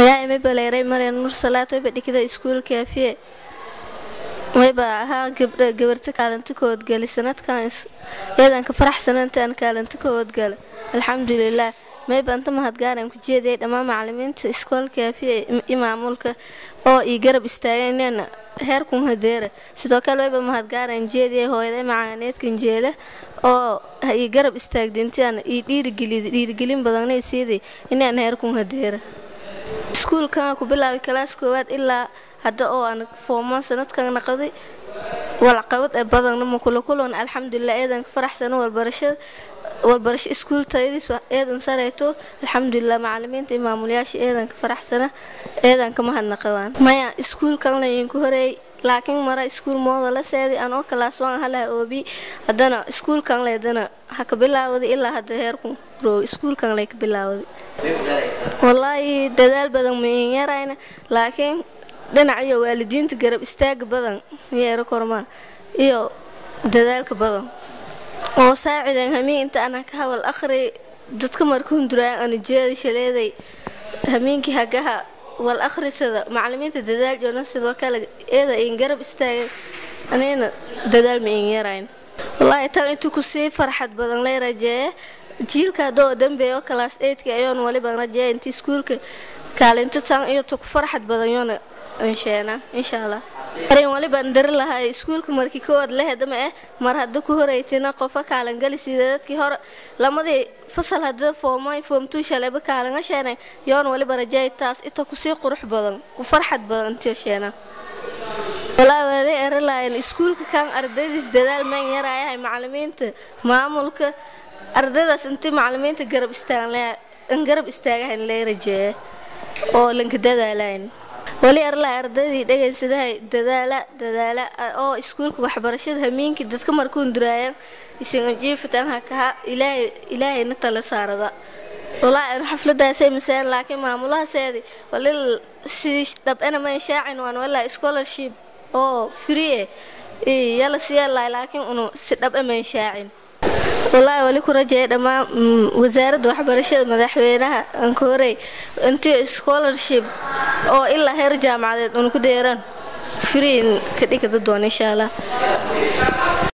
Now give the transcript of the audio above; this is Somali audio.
mayaa imi baleeray marya nuur salaad wayba dhikida iskuul kaafiye wayba ahaa gabdha gabarta kaalinta koodgali sanadkan iyadan ka faraxsanantaan kaalinta koodgala alxamdulilaah mayba anta mahadgaaran ku jeediyay dhammaan macalimiinta iskool kaafiye i maamulka oo ii garab istaageen heerkun hadeera sidoo kale wayba mahadgaaran jeediyay hooyaday macaaneedkan jeela oo ii garab istaagdintaan ii dhiirigeliy dhiirigelin badanna siiday inaan heerkun hadeera iskuulkan ku bilaabay kalaas koowaad ilaa hadda oo aan foomaan sanadkan naqday walcaqabad ee badanna makula kulan alxamdulilah eedan ka faraxsano walbarashada walbarasho iskuul tayadiisu eedan sareyto alxamdulilah macalimiinta iyo maamulayaasha eedan ka faraxsana eedan ka mahadnaqabaan maya iskuulkan laydinku horeeyay laakiin mara iskuul mooda la seeday anoo kalaas waan halaha oobi haddana iskuulkan leydana ha ka bilaawday ilaa hadda heerku roog iskuulkan lay ka bilaawday wallaahi dadaal badan main yarayna laakiin dhinaciyo waalidiinta garab istaaga badan yeero kormaa iyo dadaalka badan oo saacidan hamiin inta ana ka hawal akhri dadka marka hunduraayan anu jeeda shaleeday hamiinkii hagaha wal akhrisada macalimiinta dadaal joona sidoo kale eeda in garab istaagan anina dadaal ma in yarayn wallaahi tan intuu kusii farxad badan lay rajeeye jiilka hadoo dambeeyo kalaas eydka ayoon waliban rajeeya inta iskuulka kaalinta tan iyo tu ku farxad badan yoona insheena insha allah arin walibaan dari lahay iskuulka markii koowaad lehedama eh mar hadda ku horeytina qofa kaalangali sida dadkii hore lamadii fasal hadda foomay foomtuu shalayba kaalanga sheenay yoon waliba rajeey taas ita kusii qurux badan ku farxad badan intiyo sheena walaa wali erilayan iskuulka kan ardaydiis dadaal maan yaraayahay macalimiinta maamulka ardaydaas intii macalimiinta garab istaagan garab istaagahan lay rajeeya oo lanka dadaalayn wali arlaa ardaydii dhegaysadahay dadaala dadaala oo iskuulka waxbarashada hamiinkii dadka markuun duraayan isanjiifitan hakaha ilaahay ilaahayna tala saarada walaa xafladaasay masaan laakiin maamulahaseedi walil sidii dhabana man shaacin waan walaa scholarship oo free eh yala siyaalay laakiin unu si dhaba man shaacin wallaahi wali ku rajeeya dhammaan wasaaradda waxbarashada madaxweynaha ankoorey intii scholarship oo ilaa heer jaamacadeed una ku deeran friin ka dhigata doona insha allah